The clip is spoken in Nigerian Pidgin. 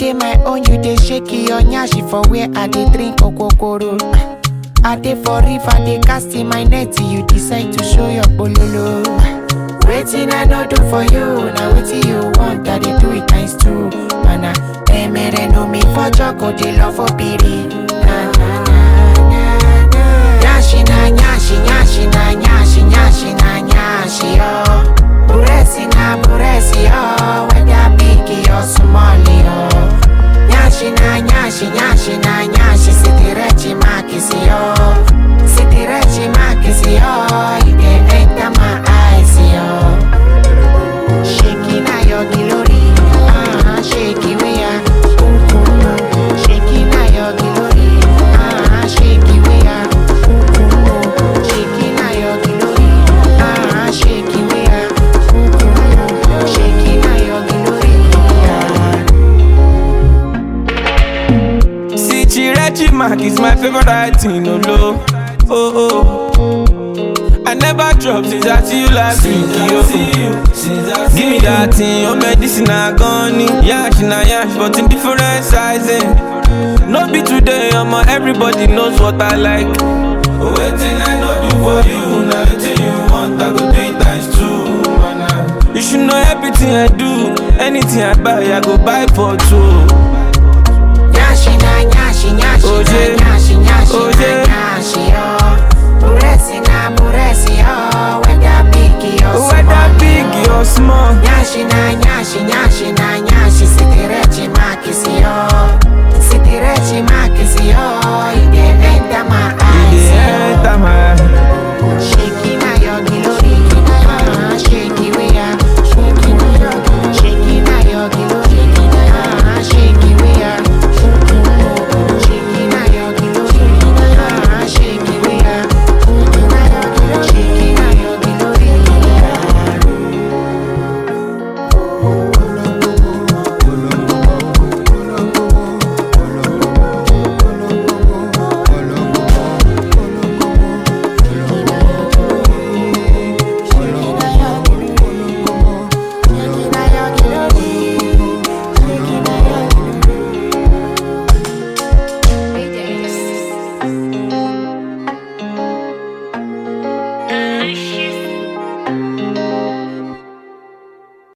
dey my own, you dey shake your nyashi for where I dey drink okokoro. I dey for river, dey cast in my net, you decide to show your bololo. Waiting I no do for you, now wetin you want, I dey do it times two. Mana, emere no me for joko, dey love for piri. Na na na na na. Nyashi na nyashi, nyashi na nyashi, nyashi na nyashi oh. Buresi na buresi oh, whether big or small oh. Nyashi na nyashi, nyashi na nyashi, sitirechi makisi oh. Sitirechi makisi oh, you dey enter my eyes oh. Shaking na your glory, ah, shake it we are. Ooh, ooh, ooh. Shaking na your glory, ah, shake it we are. Ooh, ooh, ooh. Shaking na your glory, ah, shake it we are. Ooh, ooh, ooh. Shaking na your glory, ah. See, Chirechi Mark is my favorite writing, no low. Oh, oh. I never drop since I see you last week, yo. Give me that thing, your medicine I gone Yash na yash, but in different sizing. No be today, I'm everybody knows what I like. Waiting I know do for you, now waiting you want, I go do it times two. man. You should know everything I do, anything I buy, I go buy for two. Nyashi na nyashi, nyashi Oje, na nyashi, nyashi oje,